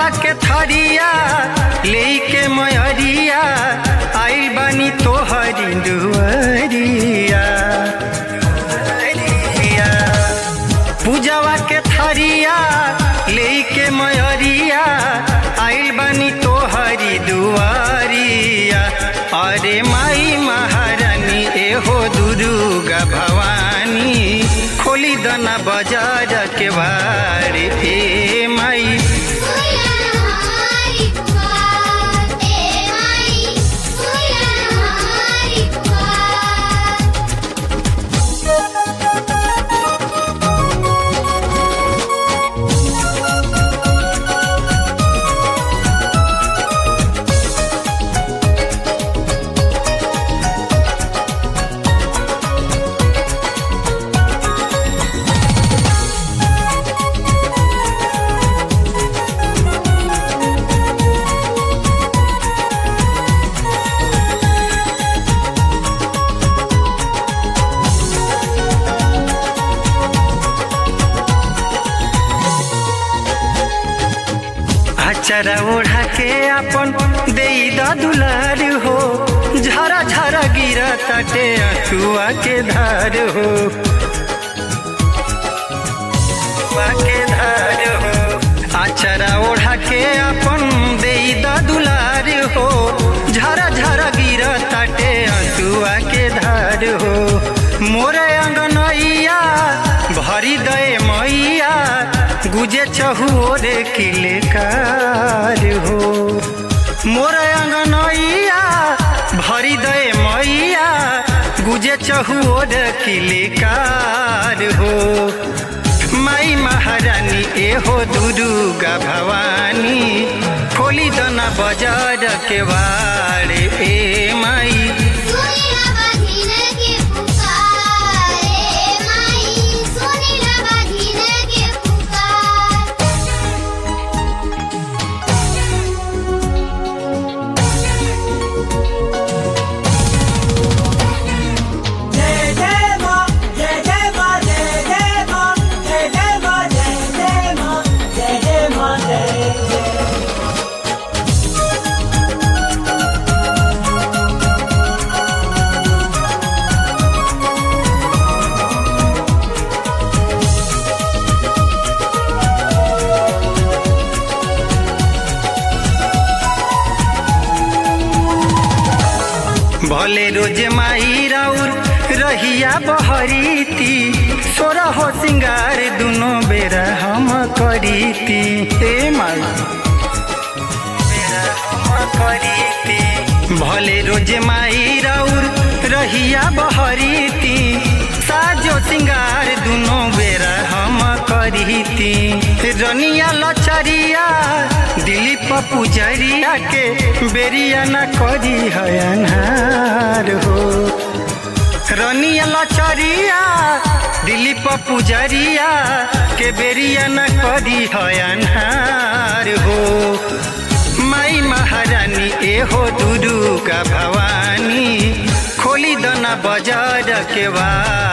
के थरिया लेके मयरिया आइल बानी तोहरी दुआरिया पूजवा के थरिया लेके मयरिया आइल बानी तोहरी दुआरिया अरे माई महारानी एहो दुर्गा भवानी खोली दना बाजार के बारे ए माई चरा ओढ़ा के अपन दे दुलार हो झरा झरा गिरा तटे अचुआ के धार हो के धार हो आचरा ओढ़ा के अपन दे दुलार हो झरा झरा गिरा तटे अचुआ के धार हो मोरे अंगनैया भरी दे मैया गुजे चहुरे किलकार हो मोर अंगनैया भरी दे मैया गुजे चहुर किलकार हो माई महारानी एहो दुर्गा भवानी खोली दना बाजार के बारे ए माई भले रोज माई राउर रहिया बहरीती सोरा हो सिंगार दुनो बेरा हम करीती ए माई भले रोज माई राउर रहिया बहरीती साजो सिंगार दुनो बेरा हम करीती रनिया लचरिया दिलीप पुजरिया के बेरिया न करी है अनहार हो रनिया लचरिया दिलीप पुजरिया के बेरिया न करी है अनहार हो माई महारानी एहो दुर्गा भवानी खोली दना बाजार के बाद